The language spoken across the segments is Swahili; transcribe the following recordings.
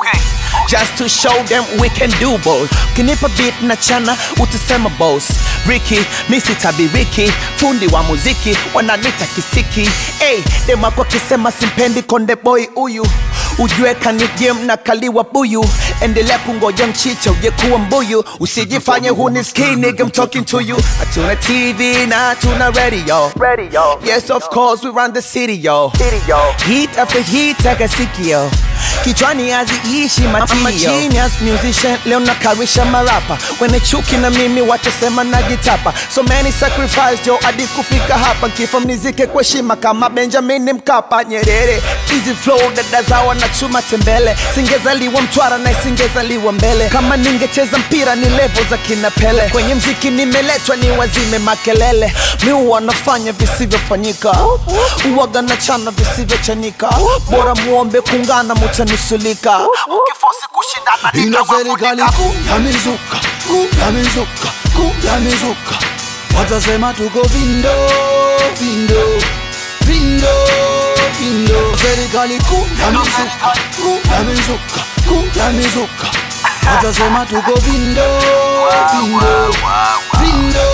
Okay. just to show them we can do both. Kinipa beat na chana utasema boss. Ricky, misi tabiriki, fundi wa muziki wananita kisiki. Hey, dem wako kisema simpendi konde boy huyu ujue kani game na kaliwa buyu endelea kungoja mchicha uje kuwa mbuyu usijifanye hunisikii nigga I'm talking to you hatuna tv na hatuna radio Radio. yes of course we run the city yo City, yo. Hit after hit akasikio kichwani haziishi I'm a matio genius musician leo nakarisha marapa wene chuki na mimi watasema najitapa so many sacrifice jo hadi kufika hapa kifo mnizike kwa heshima kama benjamin mkapa nyerere easy flow dada zawa na chuma tembele singezaliwa mtwara na isingezaliwa mbele kama ningecheza mpira ni level za kina pele kwenye mziki nimeletwa ni wazime makelele mi huwa nafanya visivyofanyika uwaga na chana visivyochanika bora muombe kungana mutanusulika ukifosi kushindana ino serikali nitawafunika. kuu ya mizuka kuu ya mizuka kuu ya mizuka watasema tuko vindo vindo vindo vindo serikali kuu ya mizuka kuu ya mizuka kuu ya mizuka watasema tuko vindo vindo vindo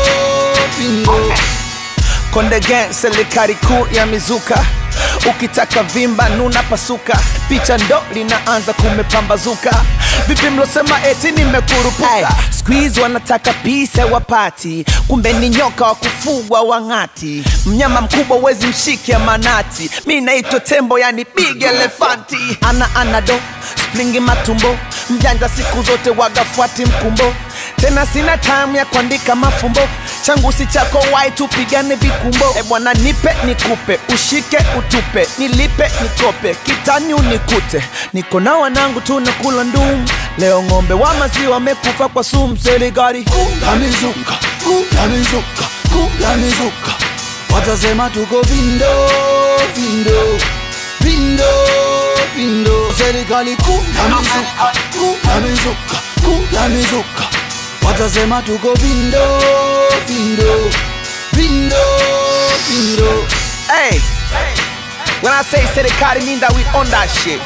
vindo Konde Gang, serikali kuu ya mizuka ukitaka vimba nuna pasuka picha ndo linaanza kumepambazuka vipi mlosema eti nimekurupuka squeeze wanataka pisa wapati kumbe ni nyoka wa kufugwa wang'ati mnyama mkubwa wezi mshike manati mi naitwa tembo yani big elefanti ana anado splingi matumbo mjanja siku zote wagafuati mkumbo tena sina time ya kuandika mafumbo changu si chako wai tupigane vikumbo e bwana nipe nikupe ushike utupe nilipe nikope kitani unikute niko na wanangu tunakula ndum leo ng'ombe wa maziwa wamekufa kwa sumu serikali ya mizuka kuu ya mizuka kuu ya mizuka watasema tuko vindo vindo vindo vindo serikali kuu ya mizuka kuu ya mizuka kuu ya mizuka watasema tuko vindo vindo vindo vindo hey when i say serikali mean that we own that shit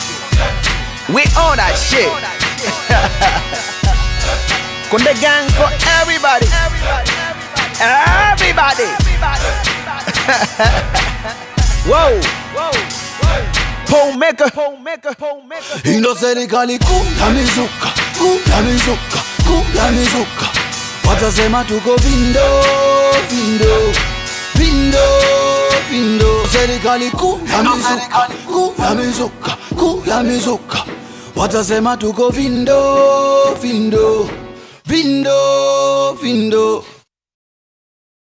we own that shit Konde gang for everybody everybody whoa pole maker pole maker pole maker ino serikali kuu ya mizuka kuu ya mizuka kuu ya mizuka watasema tuko vindo vindo vindo vindo serikali kuu ya mizuka kuu ya mizuka kuu ya mizuka watasema tuko vindo vindo vindo vindo